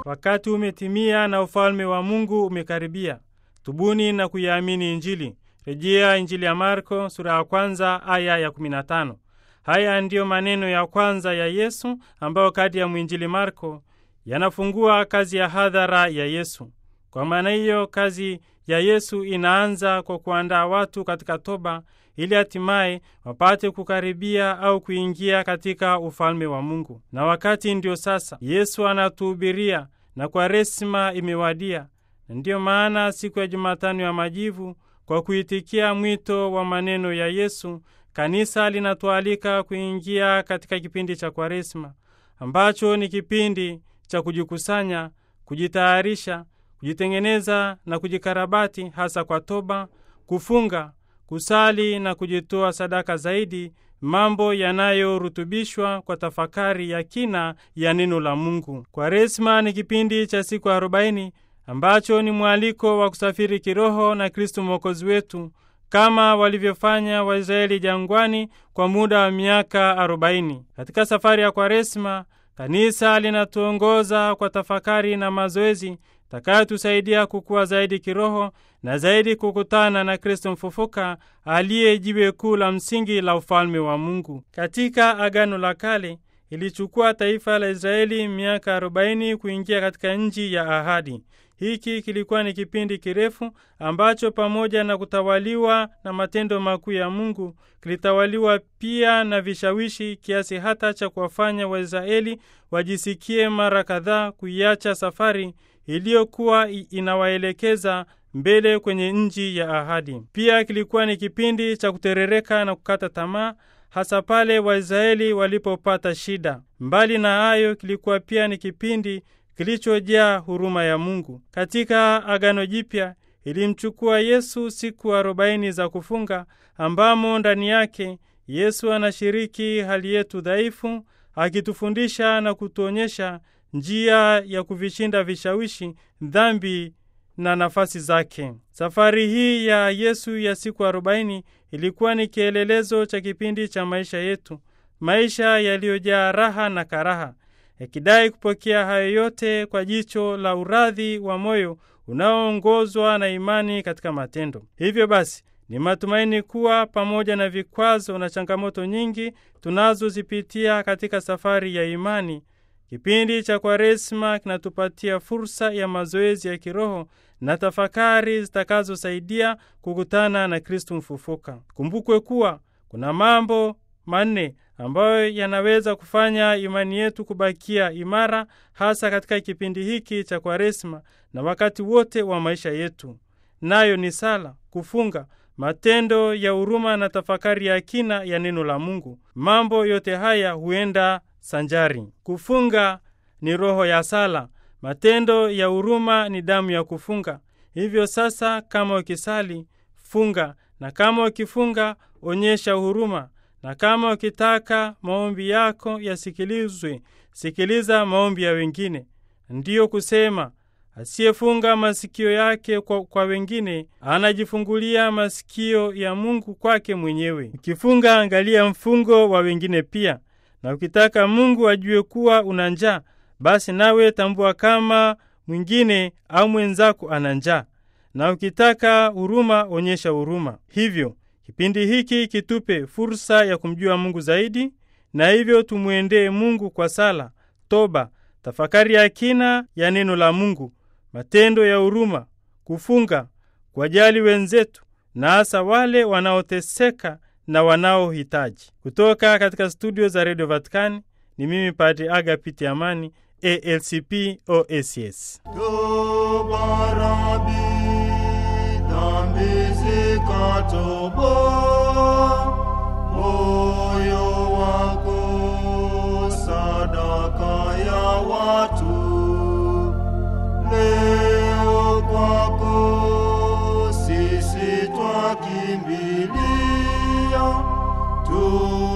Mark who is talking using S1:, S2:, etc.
S1: wakati umetimia na ufalme wa Mungu umekaribia. Tubuni na kuiamini Injili. Rejea Injili ya Marko sura ya kwanza aya ya 15. Haya ndiyo maneno ya kwanza ya Yesu ambayo kati ya mwinjili Marko yanafungua kazi ya hadhara ya Yesu. Kwa maana hiyo, kazi ya Yesu inaanza kwa kuandaa watu katika toba ili hatimaye wapate kukaribia au kuingia katika ufalme wa Mungu. Na wakati ndio sasa Yesu anatuhubiria na Kwaresima imewadia. Na ndiyo maana siku ya Jumatano ya Majivu, kwa kuitikia mwito wa maneno ya Yesu, kanisa linatualika kuingia katika kipindi cha Kwaresima ambacho ni kipindi cha kujikusanya, kujitayarisha, kujitengeneza na kujikarabati, hasa kwa toba, kufunga, kusali na kujitoa sadaka zaidi, mambo yanayorutubishwa kwa tafakari ya kina ya neno la Mungu. Kwaresma ni kipindi cha siku arobaini ambacho ni mwaliko wa kusafiri kiroho na Kristu mwokozi wetu kama walivyofanya Waisraeli jangwani kwa muda wa miaka arobaini. Katika safari ya Kwaresma, kanisa linatuongoza kwa tafakari na mazoezi takayotusaidia kukua zaidi kiroho na zaidi kukutana na Kristo mfufuka aliye jiwe kuu la msingi la ufalme wa Mungu. Katika Agano la Kale ilichukua taifa la Israeli miaka arobaini kuingia katika nchi ya ahadi. Hiki kilikuwa ni kipindi kirefu ambacho pamoja na kutawaliwa na matendo makuu ya Mungu kilitawaliwa pia na vishawishi kiasi hata cha kuwafanya Waisraeli wajisikie mara kadhaa kuiacha safari iliyokuwa inawaelekeza mbele kwenye nchi ya ahadi. Pia kilikuwa ni kipindi cha kuterereka na kukata tamaa, hasa pale Waisraeli walipopata shida. Mbali na hayo, kilikuwa pia ni kipindi kilichojaa huruma ya Mungu. Katika Agano Jipya ilimchukua Yesu siku arobaini za kufunga, ambamo ndani yake Yesu anashiriki hali yetu dhaifu, akitufundisha na kutuonyesha njia ya kuvishinda vishawishi, dhambi na nafasi zake. Safari hii ya Yesu ya siku arobaini ilikuwa ni kielelezo cha kipindi cha maisha yetu, maisha yaliyojaa raha na karaha, yakidai kupokea hayo yote kwa jicho la uradhi wa moyo unaoongozwa na imani katika matendo. Hivyo basi ni matumaini kuwa pamoja na vikwazo na changamoto nyingi tunazozipitia katika safari ya imani, kipindi cha Kwaresma kinatupatia fursa ya mazoezi ya kiroho na tafakari zitakazosaidia kukutana na Kristu mfufuka. Kumbukwe kuwa kuna mambo manne ambayo yanaweza kufanya imani yetu kubakia imara, hasa katika kipindi hiki cha Kwaresma na wakati wote wa maisha yetu, nayo ni sala, kufunga, matendo ya huruma na tafakari ya kina ya neno la Mungu. Mambo yote haya huenda sanjari. Kufunga ni roho ya sala, matendo ya huruma ni damu ya kufunga. Hivyo sasa, kama ukisali funga, na kama ukifunga onyesha huruma, na kama ukitaka maombi yako yasikilizwe, sikiliza maombi ya wengine. Ndiyo kusema asiyefunga masikio yake kwa, kwa wengine anajifungulia masikio ya Mungu kwake mwenyewe. Ukifunga angalia mfungo wa wengine pia, na ukitaka Mungu ajue kuwa una njaa, basi nawe tambua kama mwingine au mwenzako ana njaa, na ukitaka huruma onyesha huruma. Hivyo kipindi hiki kitupe fursa ya kumjua Mungu zaidi, na hivyo tumwendee Mungu kwa sala, toba, tafakari ya kina ya neno la Mungu, matendo ya huruma, kufunga, kuwajali wenzetu na hasa wale wanaoteseka na wanaohitaji. Kutoka katika studio za redio Vatikani ni mimi Padre Agapiti Amani, ALCP OSS.
S2: Tubarabi, dhambi zikatobo, moyo wako sadaka ya watu. Leo kwako sisi twakimbilia tu